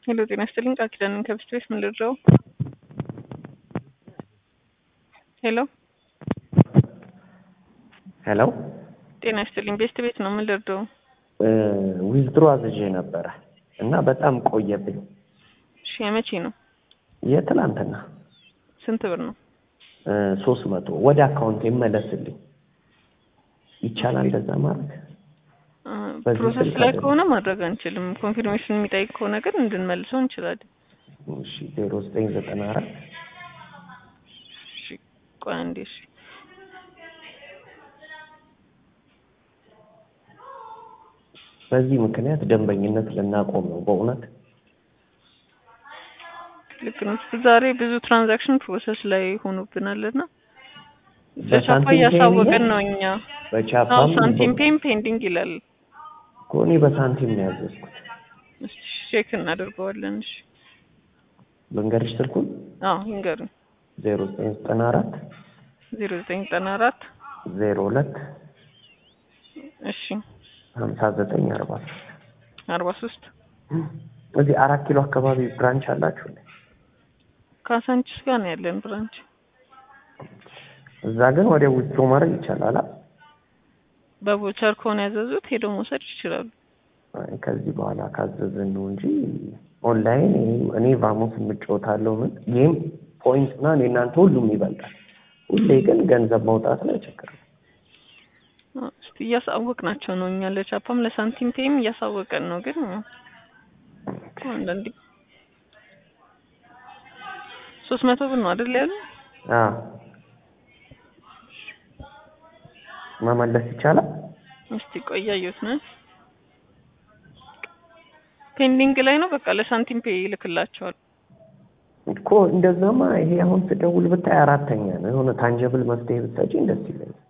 ሄሎ ጤና ይስጥልኝ ቃል ኪዳንን ከብስት ቤት ምን ልድረው? ሄሎ ሄሎ ጤና ይስጥልኝ ቤስት ቤት ነው ምን ልድረው? ዊዝድሮ አዝዤ ነበረ እና በጣም ቆየብኝ። እሺ የመቼ ነው? የትላንትና ስንት ብር ነው? ሶስት መቶ ወደ አካውንት ይመለስልኝ ይቻላል እንደዛ ማድረግ? በዚህ ፕሮሰስ ስልክ ላይ አይደለም። ከሆነ ማድረግ አንችልም። ኮንፊርሜሽን የሚጠይቅ ከሆነ ግን እንድንመልሰው እንችላለን። እሺ ዜሮ ዘጠኝ ዘጠና አራት እሺ ቆይ አንዴ እሺ በዚህ ምክንያት ደንበኝነት ልናቆም ነው በእውነት ልክ ነው። ዛሬ ብዙ ትራንዛክሽን ፕሮሰስ ላይ ሆኖብናል እና በቻፓ በሳንቲም እያሳወቀን ነው እኛ። አዎ በቻፓም ሳንቲም ፔም ፔንዲንግ ይላል። እኮ እኔ በሳንቲም ነው ያዘዝኩት። እሺ ቼክ እናደርገዋለን። እሺ ልንገርሽ ስልኩን አዎ ይንገሩኝ። ዜሮ ዘጠኝ ዘጠና አራት ዜሮ ዘጠኝ ዘጠና አራት ዜሮ ሁለት እሺ ሀምሳ ዘጠኝ አርባ ሶስት አርባ ሶስት እዚህ አራት ኪሎ አካባቢ ብራንች አላችሁ እንዴ? ካሳንቺስ ጋር ነው ያለን ብራንች። እዛ ግን ወደ ውጭ ማድረግ ይቻላል። አ? በቦቸር ከሆነ ያዘዙት ሄደው መውሰድ ይችላሉ። አይ ከዚህ በኋላ ካዘዝን ነው እንጂ ኦንላይን እኔ- እኔ ቫሞስ የምጫወታለሁ ምን ጌም ፖይንት እና እኔ እናንተ ሁሉም ይበልጣል። ሁሌ ግን ገንዘብ ማውጣት ላይ ችግር ነው። አዎ፣ እስቲ እያሳወቅናቸው ነው እኛ ለቻፓም ለሳንቲም ፔም እያሳወቀን ነው። ግን ያው አንዳንዴ ሶስት መቶ ብር ነው አይደል ያሉ አዎ መመለስ ይቻላል። እስቲ ቆይ እያየሁት ነው። ፔንዲንግ ላይ ነው። በቃ ለሳንቲም ፔ ይልክላቸዋል። እኮ እንደዛማ ይሄ አሁን ስደውል ብታይ አራተኛ ነው። የሆነ ታንጀብል መፍትሄ ብትሰጪኝ ደስ ይለኛል።